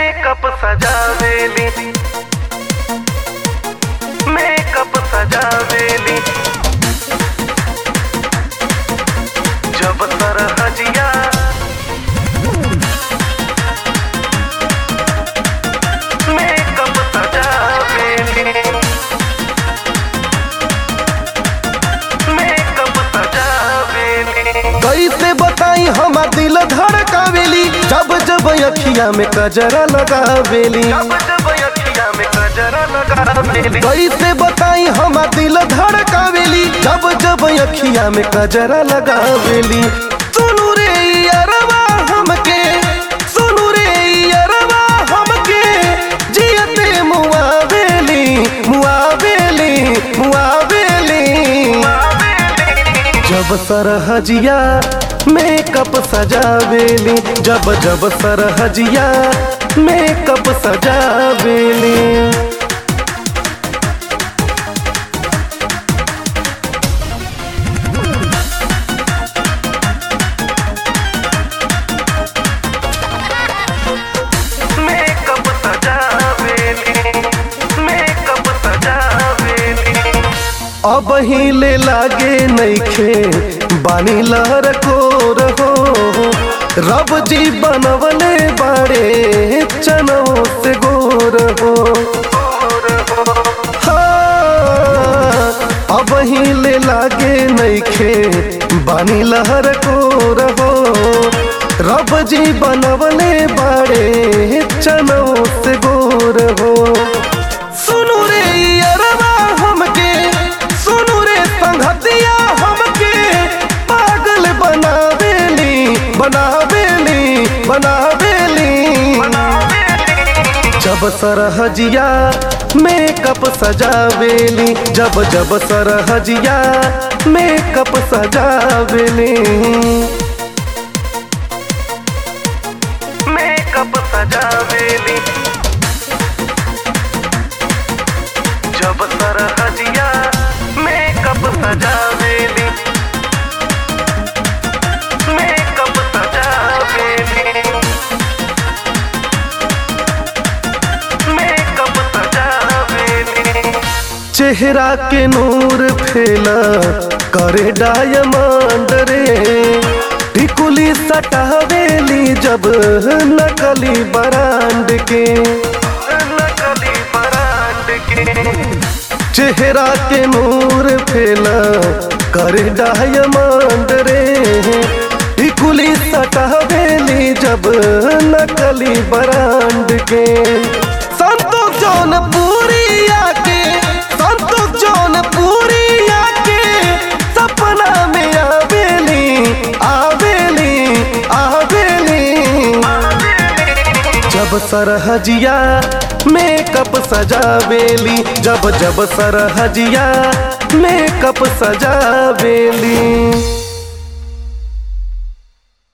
makeup सजावेली makeup सजावेली जब सरहजिया मेकअप सजावेली मेकअप सजावेली कैसे बताई हमार दिल धड़कावेली जब जब अखिया में कजरा लगावेली जब जब अखिया में गजरा लगावेली कैसे बताई हमार दिल धड़कावेली जब जब अखिया में कजरा लगावेली सुनु रे अरवा हमके सुनु रे अरवा हमके जियते मुआवेली मुआवेली मुआवेली जब सरहजिया मेकअप सजावेली जब जब सरहजिया मेकअप सजावेली मेकअप सजावेली मेकअप सजावेली अब हिले लागे नइखे बानी लहर को रहो रब जी बनवले बाड़े चनो से गोर हो हाँ, अब हिले लागे नइखे बानी लहर को रहो रब जी बनवले बाड़े चनो से गोर हो सुनु रे अरवा हमके सुनु रे संगतिया हमके पागल बनावेली बनावेली बनावेली जब सरहजिया मेकअप सजावेली जब जब सरहजिया मेकअप सजावेली मेकअप सजावेली जब सरहजिया मेकअप सजावेली मेकअप सजावेली मेकअप सजावेली चेहरा के नूर फैला करे डायमंड रे टिकुली सटावेली जब नकली बरांड के नकली बरांड के चेहरा के नूर फैला करे डायमंड रे टिकुली सटावेली जब नकली बरांड के संतोष जौनपुरी आके संतोष जौनपुरी आके सपना में आवेली आवेली आवेली जब सरहजिया मेकअप सजावेली जब जब सरहजिया मेकअप सजावेली